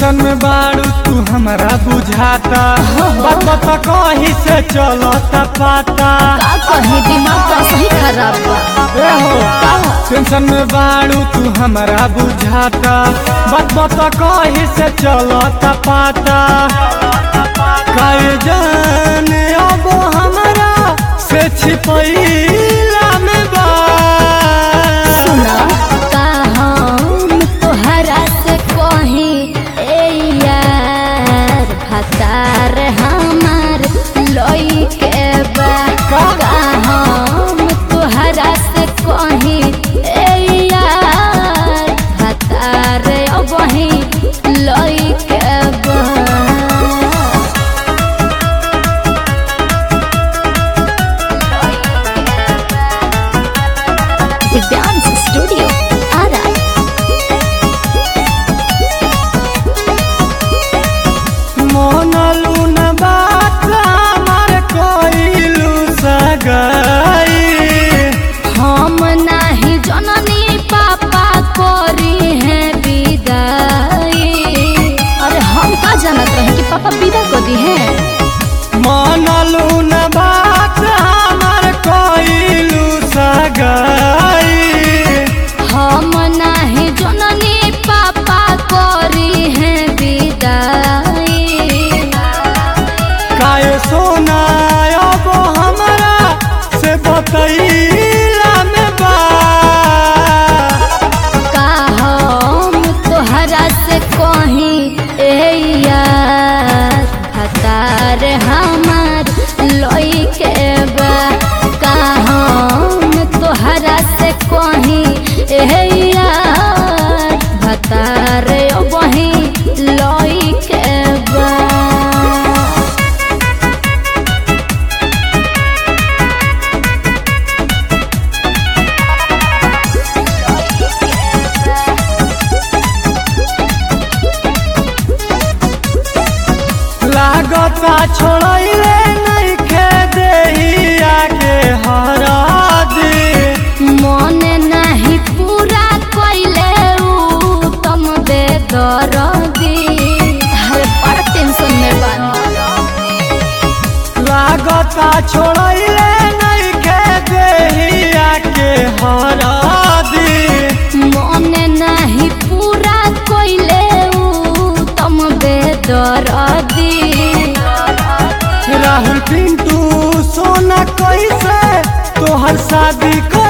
Tension में बाड़ू तू हमरा बुझाता बात बता कहीं से चलता पाता का कहे दिमाग का सही खराब बा ए हो का टेंशन में बाड़ू तू हमरा बुझाता बात बता कहीं से चलता पाता काहे जाने अब हमरा से छिपैला में बा सुना का हम तोहरा से कही ए यार भतार हमार लई के बा का? का हम तोहरा से कही ए यार भतार वही लई के बा दिव्यांश स्टूडियो आरा मोनलू न बात हमार कोइलू सगाई हम नाही जननी पापा करी है विदाई अरे हम का जानत रहे कि पापा विदा कर दी है मोनलू न बात हमार कोइलू सगाई हम नाही जननी पापा करी है विदाई काहे सोना अब हमरा से बतैला में बा का हम तोहरा से कही ए यार भतार हमार लई के बा का हम तोहरा से कही ए यार भतार वही लई के बा लागता छोड़ैले नइखे देहिया के हरादी मन नाही पूरा कइले उ तुम दे दरदी अरे बड़ा टेंशन में बानी लागता छोड़ैले नइखे देहिया के हरादी मन नाही पूरा कइले उ तुम दे दरदी राहुल पिंटू सोना कैसे तोहर शादी कर